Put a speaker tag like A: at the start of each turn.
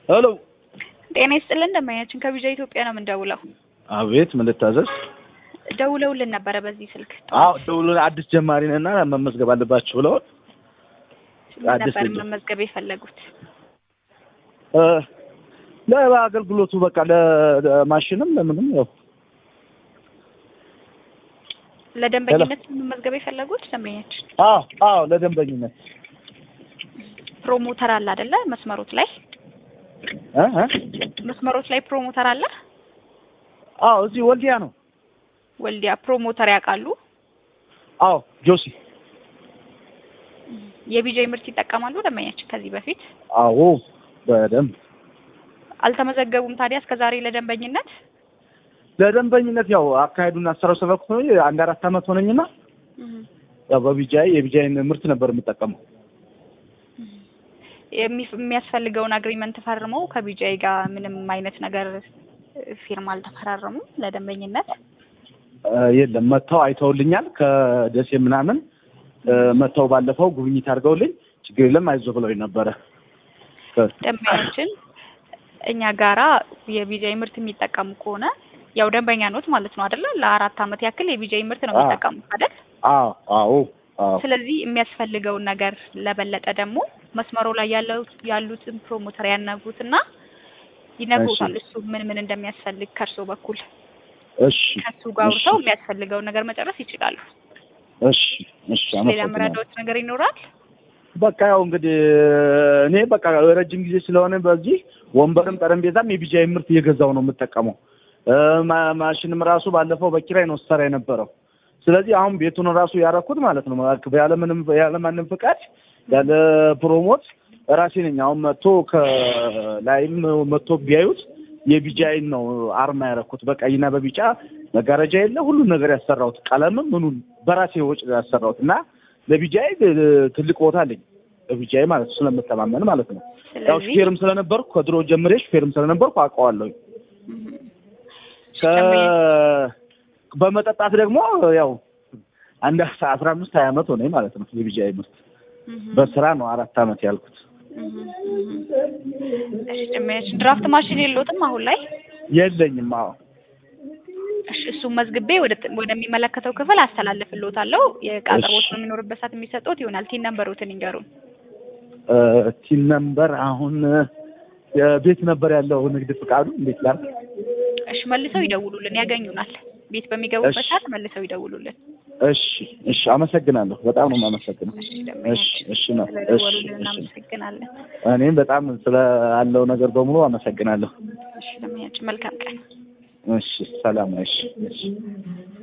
A: ሄሎ
B: ጤና ይስጥልን ደንበኛችን ከቪዛ ኢትዮጵያ ነው የምንደውለው።
A: አቤት ምን ልታዘዝ?
B: ደውለውልን ነበረ በዚህ ስልክ
A: አዎ ደውሎ አዲስ ጀማሪ ነና መመዝገብ አለባችሁ ብለው አዲስ
B: ነበር
A: ልጅ
B: መመዝገብ የፈለጉት።
A: እ ለአገልግሎቱ በቃ ለማሽንም ለምንም ያው
B: ለደንበኝነት መመዝገብ የፈለጉት ደንበኛችን
A: አዎ አዎ ለደንበኝነት
B: ፕሮሞተር አለ አይደለ? መስመሮት ላይ
A: እ እ
B: መስመሮት ላይ ፕሮሞተር አለ።
A: አዎ እዚህ ወልዲያ ነው።
B: ወልዲያ ፕሮሞተር ያውቃሉ?
A: አዎ ጆሲ
B: የቢጃይ ምርት ይጠቀማሉ ደንበኛችን ከዚህ በፊት
A: አዎ በደንብ
B: አልተመዘገቡም። ታዲያ እስከ ዛሬ ለደንበኝነት
A: ለደንበኝነት ያው አካሄዱን አሰራው ሰበኩ ነው አንድ አራት አመት ሆነኝና ያው በቢጃይ የቢጃይን ምርት ነበር የምጠቀመው።
B: የሚ- የሚያስፈልገውን አግሪመንት ፈርመው ከቢጃይ ጋር ምንም አይነት ነገር ፊርማ አልተፈራረሙም ለደንበኝነት።
A: እ የለም መጥተው አይተውልኛል። ከደሴ ምናምን እ መጥተው ባለፈው ጉብኝት አድርገውልኝ ችግር የለም አይዞህ ብለውኝ ነበረ። ከ-
B: ደንበኛችን እኛ ጋራ የቢጃይ ምርት የሚጠቀሙ ከሆነ ያው ደንበኛ ኖት ማለት ነው አይደለ? ለአራት አመት ያክል የቢጃይ ምርት ነው
A: አዎ።
B: የሚጠቀሙት አይደል?
A: አዎ አዎ አዎ
B: ስለዚህ የሚያስፈልገውን ነገር ለበለጠ ደግሞ መስመሩ ላይ ያለው ያሉትን ፕሮሞተር ያናግሩትና ይነግሩታል። እሱ ምን ምን እንደሚያስፈልግ ከእርሶ በኩል
A: እሺ
B: ከሱ ጋር
A: እሺ
B: አውርተው የሚያስፈልገውን ነገር መጨረስ ይችላሉ።
A: እሺ እሺ
B: ሌላ
A: አመሰግናለሁ።
B: መረዳዎት ነገር ይኖራል?
A: በቃ ያው እንግዲህ እኔ በቃ ረጅም ጊዜ ስለሆነ በዚህ ወንበርም ጠረጴዛም የቢጃይ ምርት እየገዛው ነው የምጠቀመው። እ ማ- ማሽንም ራሱ ባለፈው በኪራይ ነው ስሰራ የነበረው። ስለዚህ አሁን ቤቱን ራሱ ያረኩት ማለት ነው ያለምንም ያለማንም ፍቃድ ያለ ፕሮሞት ራሴ ነኝ። አሁን መጥቶ ከላይም መጥቶ ቢያዩት የቢጃይን ነው አርማ ያረኩት በቀይና በቢጫ መጋረጃ የለ ሁሉን ነገር ያሰራሁት ቀለምም ምኑን በራሴ ወጪ ያሰራሁት እና ለቢጃይ ትልቅ ቦታ አለኝ። ለቢጃይ ማለት ነው ስለምተማመን ማለት ነው። ያው
B: ስለዚህ
A: ሹፌርም ስለነበርኩ ከድሮ ጀምሬ ሹፌርም ስለነበርኩ አውቀዋለሁ።
B: እም፣
A: ከ- በመጠጣት ደግሞ ያው አንድ አስራ አምስት ሀያ አመት ሆነኝ ማለት ነው። የቢጃይ ምርት
B: እም፣
A: በስራ ነው አራት አመት ያልኩት።
B: እም፣ እም። እሺ ደንበኛችን ድራፍት ማሽን የለዎትም አሁን ላይ?
A: የለኝም። አዎ
B: እሺ እሱን መዝግቤ ወደ ወደሚመለከተው ክፍል አስተላልፍልዎታለሁ። የዕቃ
A: እሺ።
B: አቅርቦት በሚኖርበት ሰዓት የሚሰጡት ይሆናል። ቲን ነምበሮትን ይንገሩን።
A: እ ቲን ነምበር አሁን የቤት ነበር ያለው ንግድ ፍቃዱ እንዴት ላል
B: እሺ መልሰው ይደውሉልን፣ ያገኙናል። ቤት በሚገቡበት
A: እሺ።
B: ሰዓት መልሰው ይደውሉልን።
A: እሺ እሺ፣ አመሰግናለሁ። በጣም ነው የማመሰግነው።
B: እሺ
A: እሺ
B: ደንበኛችን
A: እሺ ነው እሺ
B: ስለደወሉልን
A: እሺ።
B: እናመሰግናለን።
A: እኔም በጣም ስለ አለው ነገር በሙሉ አመሰግናለሁ።
B: እሺ ደንበኛችን መልካም ቀን።
A: እሺ ሰላም። እሺ እሺ